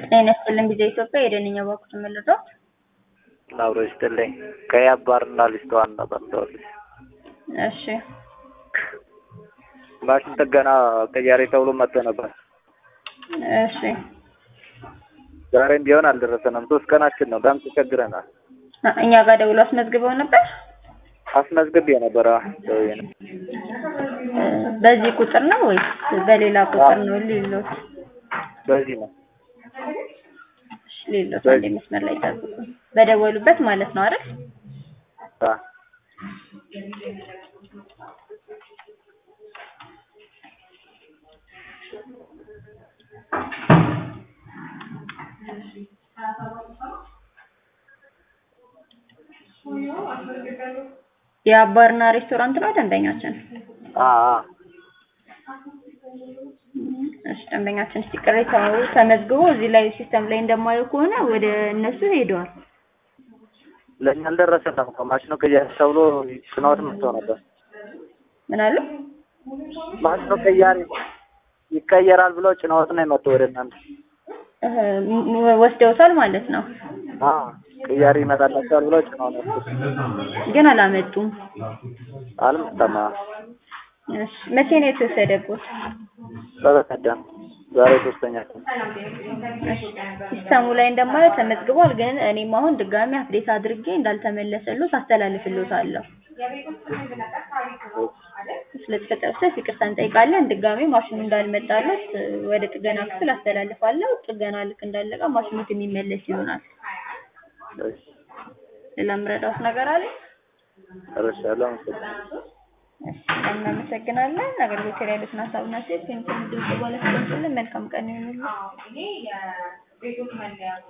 ጤና ይስጥልኝ ጊዜ ኢትዮጵያ የደንኛ ባኩት ምልዶ አብሮ ይስጥልኝ ከያባርና ሊስተዋል ነበር ደወልኩት። እሺ ማሽን ጥገና ቅያሬ ተብሎ መጥቶ ነበር። እሺ ዛሬም ቢሆን አልደረሰንም። ሶስት ቀናችን ነው። በጣም ተቸግረናል። አ- እኛ ጋር ደውሎ አስመዝግበው ነበር። አስመዝግቤ ነበር። ደውዬ ነው። እ፣ በዚህ ቁጥር ነው ወይስ በሌላ ቁጥር ነው? ሌሎት በዚህ ነው ሌሎት አንዴ መስመር ላይ ጠብቁ። በደወሉበት ማለት ነው አይደል? አ፣ የአባርና ሬስቶራንት ነው ደንበኛችን። አ፣ አ። እሺ ደንበኛችን እስቲ ቅሬታው ተመዝግቦ እዚህ ላይ ሲስተም ላይ እንደማየው ከሆነ ወደ እነሱ ሄደዋል። ለእኛ አልደረሰንም እኮ ማሽኑ ቅያሬ ተብሎ ጭነውት መጥቶ ነበር። ምን አሉ? ማሽኑ ቅያሬ ይቀየራል ብለው ጭነውት ነው የመጡ ወደ እናንተ። እህ፣ ም- ወስደውታል ማለት ነው። አ፣ ቅያሬ ይመጣላቸዋል ብለው ጭነው ነበር። ግን አላመጡም። አልመጣም። አ፣ እሺ መቼ ነው የተወሰደበት? በበቀደም ዛሬ ሶስተኛ ቀን እሺ ሲስተሙ ላይ እንደማየው ተመዝግቧል። ግን እኔም አሁን ድጋሚ አፕዴት አድርጌ እንዳልተመለሰሉት አስተላልፍልዎታለሁ። ስለተፈጠረው ስህተት ይቅርታ እንጠይቃለን። ድጋሚ ማሽኑ እንዳልመጣለት እ፣ ወደ ጥገና ክፍል አስተላልፋለሁ። ጥገና ልክ እንዳለቀ ማሽኑት የሚመለስ ይሆናል። እሺ፣ ሌላ የምረዳዎት ነገር አለ? ጨርሻለሁ። አመሰግናለሁ። እሺ እናመሰግናለን። አገልግሎት ላይ ያሉትን ሀሳብና ሴት ፔንሽን ድምጽ ባለስልጣን መልካም ቀን ይሁንልዎት።